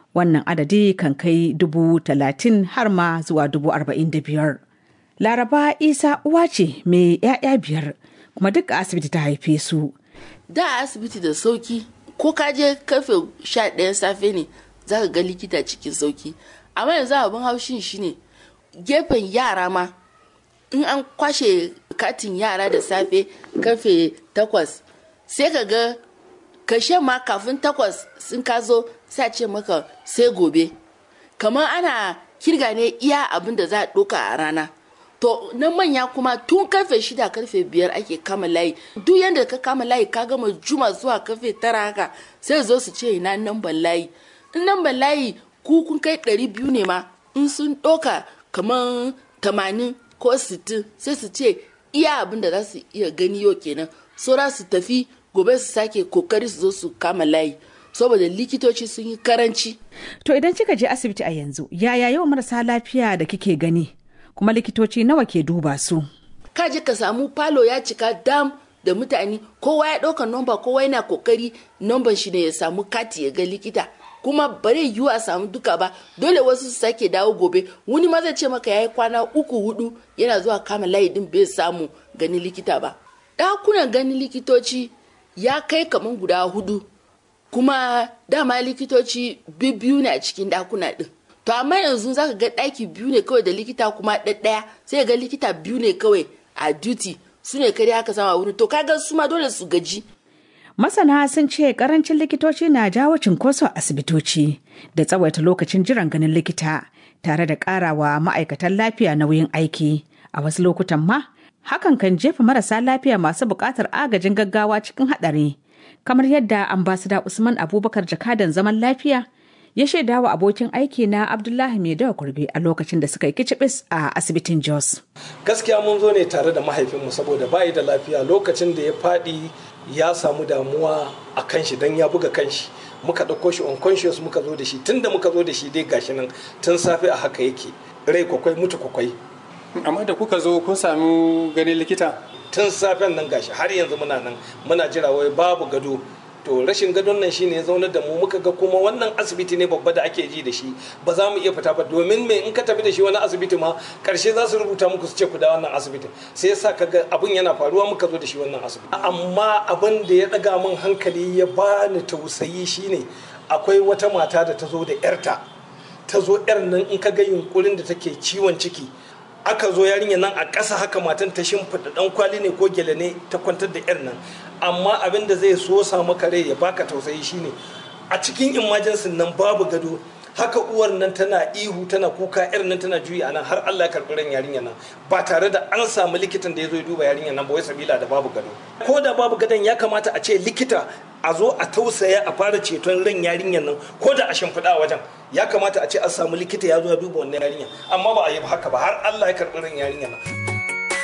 wannan adadi kan kai dubu talatin har ma zuwa dubu arba'in da biyar laraba isa uwa ce mai 'ya'ya biyar kuma duk a asibiti ta haife su da asibiti da sauki ko ka je karfe sha ɗayan safe ne za ka ga likita cikin sauki amma yanzu abin haushin shine gefen yara ma in an kwashe katin yara da safe karfe takwas sai ka ga kashe ma kafin takwas sun ka zo sai ce maka sai gobe kamar ana kirga ne iya abin da za a ɗoka a rana to na manya kuma tun karfe shida karfe biyar ake kama layi duk yadda ka kama layi ka gama juma zuwa karfe tara haka sai zo su ce ina namban layi in namban layi ku kun kai ɗari biyu ne ma in sun ɗoka kamar tamanin ko sittin sai su ce iya abin da za su iya gani yau kenan saura su tafi gobe su sake kokari su zo su kama layi saboda likitoci sun yi karanci to idan kika je asibiti a yanzu yaya yawan marasa lafiya da kike gani kuma likitoci nawa ke duba su ka je ka samu falo ya cika dam da mutane kowa ya ɗauka nomba kowa yana kokari nomban shi ne ya samu kati ya ga likita kuma bare yiwu a samu duka ba dole wasu su sake dawo gobe wani ma zai ce maka yayi kwana uku hudu yana zuwa kama layi din bai samu ganin likita ba ɗakunan ganin likitoci ya kai kaman guda hudu kuma dama likitoci biyu ne a cikin ɗakuna din to amma yanzu zaka ga ɗaki biyu ne kawai da likita kuma ɗaɗɗaya sai ga likita biyu ne kawai a duty su ne kare haka sama wurin to kaga su ma dole su gaji Masana sun ce karancin likitoci na jawo cinkoso a asibitoci da tsawaita lokacin jiran ganin likita tare da karawa ma'aikatan lafiya nauyin aiki. A wasu lokutan ma, hakan kan jefa marasa lafiya masu buƙatar agajin gaggawa cikin haɗari. Kamar yadda ambasada Usman Abubakar jakadan zaman lafiya ya shaida wa abokin aiki na Abdullahi Maidawa Kurbe a lokacin da suka yi kicibis a asibitin Jos. Gaskiya mun zo ne tare da mahaifinmu saboda bayi da lafiya lokacin da ya faɗi ya samu damuwa a kan shi don ya buga kan shi muka ɗauko shi unconscious muka zo da shi tun da muka zo da shi dai gashi nan tun safe a haka yake rai kwakwai mutu kwakwai amma da kuka zo kun sami ganin likita tun safen nan gashi har yanzu muna nan muna jira wai babu gado to rashin gadon nan shine ya zaunar da mu muka ga kuma wannan asibiti ne babba da ake ji da shi ba za mu iya fita ba domin me in ka tafi da shi wani asibiti ma karshe za su rubuta muku su ce ku da wannan asibiti sai yasa kaga abun yana faruwa muka zo da shi wannan asibiti amma abin da ya daga min hankali ya bani tausayi shine akwai wata mata da ta zo da yarta ta zo yar nan in ka ga yunkurin da take ciwon ciki aka zo yarinya nan a ƙasa haka matan ta shimfiɗa ɗan kwali ne ko gele ne ta kwantar da 'yar nan amma abin da zai so samu kare ya baka tausayi shine a cikin imajinsin nan babu gado haka uwar nan tana ihu tana kuka yar nan tana juyi nan har Allah ya karɓi ran yarinya nan ba tare da an samu likitan da ya zo ya duba yarinya nan ba wai sabila da babu gado ko da babu gadon ya kamata a ce likita a zo a tausaya a fara ceton ran yarinyar nan ko da a shimfiɗa wajen ya kamata a ce an samu likita ya zo ya duba wannan yarinya amma ba a yi haka ba har Allah ya karɓi ran yarinya nan